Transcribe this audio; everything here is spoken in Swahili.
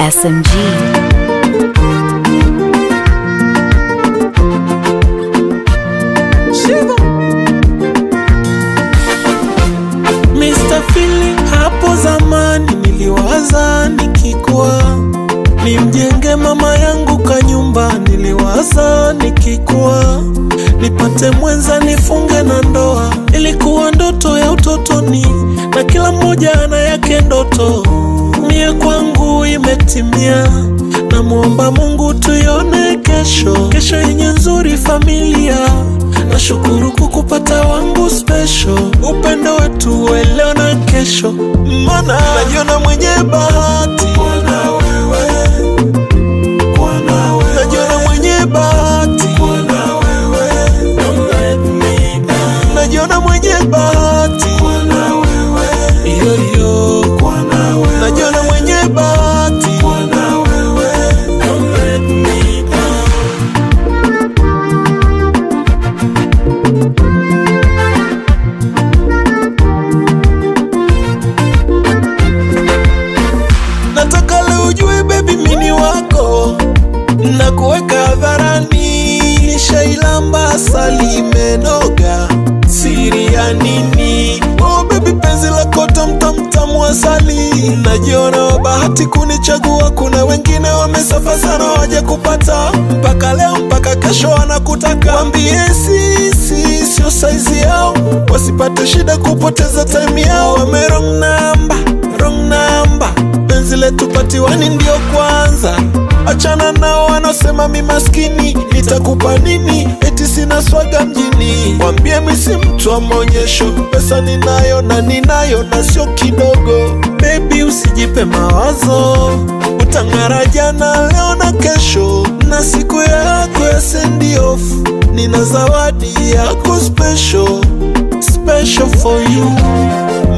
SMG. Mr. Feeling, hapo zamani niliwaza nikikua nimjenge mama yangu kanyumba, niliwaza nikikua nipate mwenza nifunge na ndoa. Ilikuwa ndoto ya utotoni, na kila mmoja ana yake ndoto. Mie kwangu imetimia, namwomba Mungu tuione kesho, kesho yenye nzuri familia. Nashukuru kukupata wangu special, upendo wetu wa leo na kesho, mana najiona mwenye bahati kuwa wewe, najiona mwenye bahati kuwa wewe, najiona mwenye bahati kuwa wewe, iyo iyo, najiona mwenye bahati kuwa wewe, don't let me down. Nataka leo ujue baby mini wako na kuweka hadharani, nishailamba asali imenoga, siri ya nini? Oh baby, penzi lako tamtamtamu asali, najiona wa bahati kunichagua. Kuna wengine wamesafa sana waje kupata, mpaka leo mpaka kesho wanakutaka. Wambie sisi sio saizi yao, wasipate shida kupoteza time yao. Wame wrong number, wrong number penzi letu patiwani ndio kwanza. Achana nao wanaosema mi maskini, nitakupa nini? Eti sina swaga mjini. Wambie mi si mtu wa maonyesho, pesa ninayo na ninayo na sio kidogo. Baby usijipe mawazo, utang'ara jana, leo na kesho, na siku yako ya send off. Nina zawadi yako special, special for you